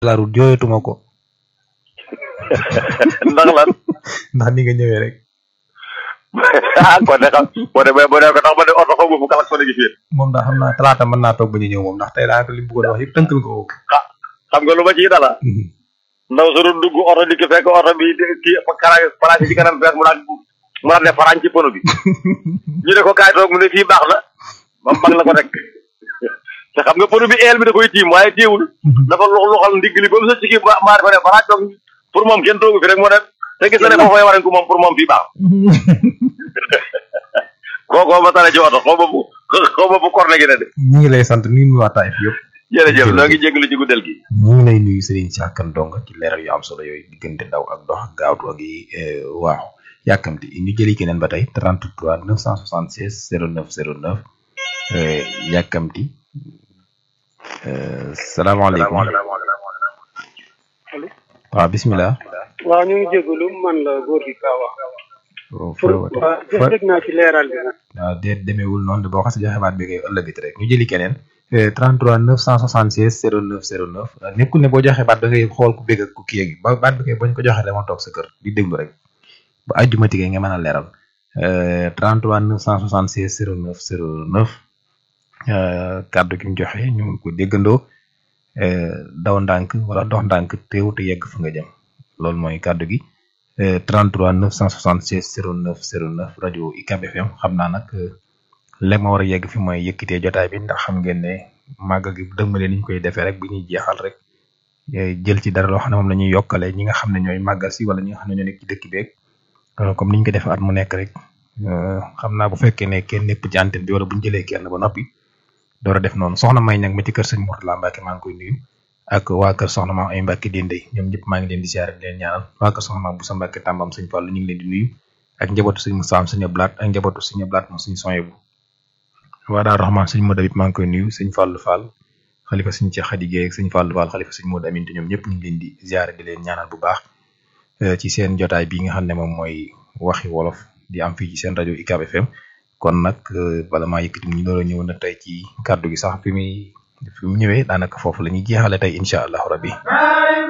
la route jooyatuma ko ndax lan ndax ni nga ñëwee rek ah kon de xam boo demee boo demee ko tax ba ne oto xaw ma fu kalak fa gi fii moom daa xam naa talaata mën naa toog ba ñu ñëw moom ndax tey daanaka li mu bëggoon wax yëpp tënkal ko ko xam nga lu ma ciy dala ndaw su doon dugg oto di ki fekk oto bi kii kara place ci kanam fees mu daan mu daan ne farañ ci pono bi ñu ne ko kaay toog mu ne fii baax na mam bag la ko rek te xam nga pono bi eel bi da koy tiim waaye téewul dafa lox loxal ndigg li ba mu sa ci kii maa dafa ne farañ toog pour moom kenn toogu fi rek moo ne te gis na ne foofu war ko moom pour moom fii baax kookoo ma tane ci oto xaw ma bu xaw ma bu korne gi ne de ñu ngi lay sant nuyu waa Taïf yëpp jërëjëf noo ngi jégalu ci guddal gi ñu ngi lay nuyu Serigne Cheikh Kane Donga ci leeral yu am solo yooyu diggante daw ak dox ak gaawtu ak yi waaw yàkkamti ñu jëli keneen ba tey 33 976 09 09 yàkkamti salaamaaleykum waaw bisimilah. waaw ñu ngi jégalu man la góor gi Kawa. waaw pour waaw dégg naa ci leeral bi nag. waaw déet demeewul noonu de boo xasee joxe baat bi ngay ëllëgit rek ñu jëli keneen. 33 976 09 09 nekkul ne boo joxee baat da ngay xool ku bégg ak ku kii ba baat bi kay bañ ko joxee dama toog sa kër di déglu rek ba àjjuma tigee nga mën a leeral 33 976 09 09 kàddu gi mu joxe ñu ngi ko déggandoo daw ndànk wala dox ndànk teew te yegg fa nga jëm loolu mooy kàddu gi 33 976 09 09 rajo UCAB FM xam naa nag léegi ma war a yegg fi mooy yëkkitee jotaay bi ndax xam ngeen ne màggal gi dëgmale ni ñu koy defee rek bu ñuy jeexal rek jël ci dara loo xam ne moom la ñuy yokkale ñi nga xam ne ñooy màggal si wala ñi nga xam ne ñoo nekk ci dëkk beeg comme ni ñu ko defee at mu nekk rek xam naa bu fekkee ne kenn nepp ci antenne bi wala bu ñu jëlee kenn ba noppi door a def noonu soxna may nag ma ci kër sëñ Mourtala Mbacke maa ngi koy nuyu ak waa kër soxna maam ay Mbacke Dendey ñoom ñëpp maa ngi leen di ziare di leen ñaanal waa kër soxna maam bu sa Mbacke tàmbam sëñ Fallu ñu ngi leen di nuyu ak njabootu sëñ Moussa sëñ Ablaat ak njabootu sëñ Ablaat moom sëñ Soyebu waa daal Rahman sëñ Modou Abib maa ngi koy nuyu sëñ Fallou Fall xalifa sëñ Cheikh Khady Guèye ak sëñ Fallou Fall xalifa sëñ Modou Amine te ñoom ñëpp ñu ngi leen di ziare di leen ñaanal bu baax ci seen jotaay bi nga xam ne moom mooy waxi wolof di am fii ci seen rajo UCAB FM kon nag bala maa yëkkati ñu doon ñëw na tey ci kàddu gi sax fi muy fi mu ñëwee daanaka foofu la ñuy jeexale tey incha allahu rabbi